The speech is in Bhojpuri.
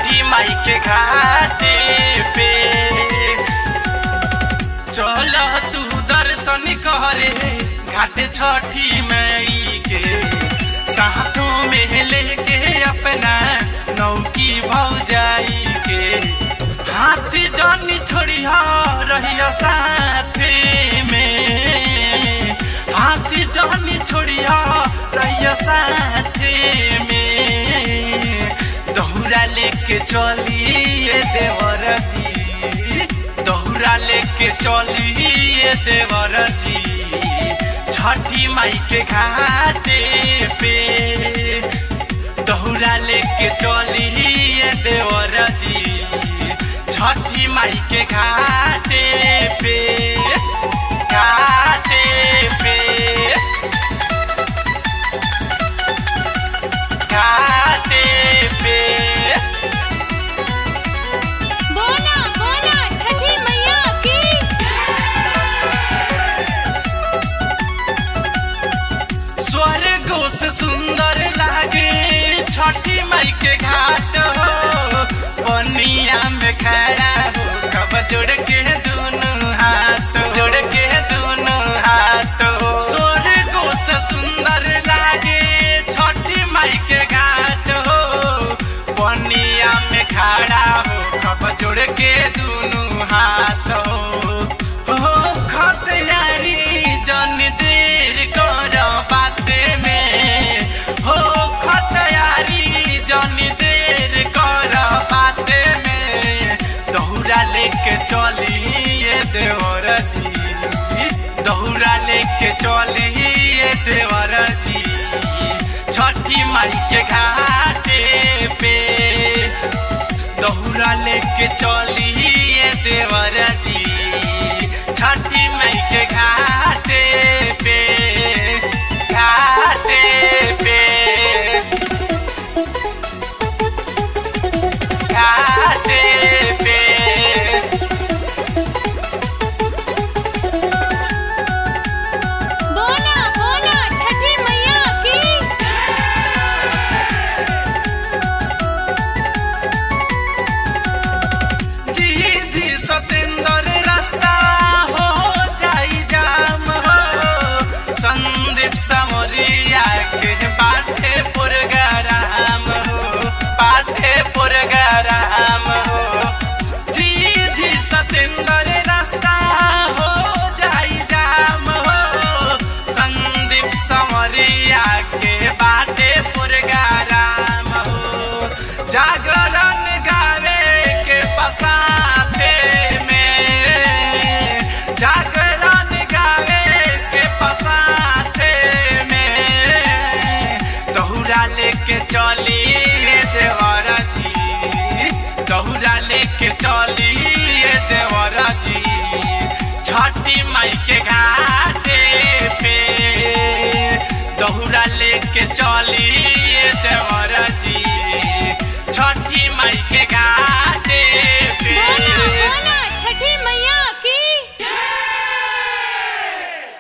छठी माई के घाटे पे चल तू दर्शन करे घाट छठी माई के साथों में लेके अपना नौकी भौजाई के हाथ जानी छोड़िया रहिया साथे में हाथ जानी छोड़िया रहिया साथे में दहुरा लेके चलिए देवर जी दहुरा लेके चलिए देवर जी छठी माई के घाटे पे दहुरा लेके चलिए देवर जी छठी माई के घाटे पे घाटे पे घाटे पे बोला बोला छठी मैया की स्वर्गो से सुंदर लागे छठी माई के घाट हो पनिया में खड़ा हो कब जोड़ के दोनों हाथ जोड़ के दोनों हाथ हो स्वर्गो से सुंदर लागे छठी माई के घाट हो पनिया में खड़ा हो कब जोड़ के दोनों हाथ हो हो खतयारी जन देर कर बाते में हो खतयारी जन देर कर बाते में दौरा लेके चलिए देवर जी दौरा लेके चलिए देवर जी छठी माई के घाटे पे दौरा लेके चलिए देवर जी छठी माई के घाटे पे घाटे पे घाटे पे बोला बोला छठी मैया की जी जी सतेंद्र रास्ता हो जाई जाम हो संदीप समरिया के पाठे पुरगराम हो पाठे पुरगराम हो जी जी सतेंद्र रास्ता हो जाई जाम हो संदीप समरिया के बाटे पुरगराम हो जागरण गावे के पसाथे में जागरण गावे के पसाथे में दहुरा लेके चली देवर जी दहुरा लेके चली देवर जी छठी माई के घाटे पे दहुरा लेके चली देवर जी छठी माई के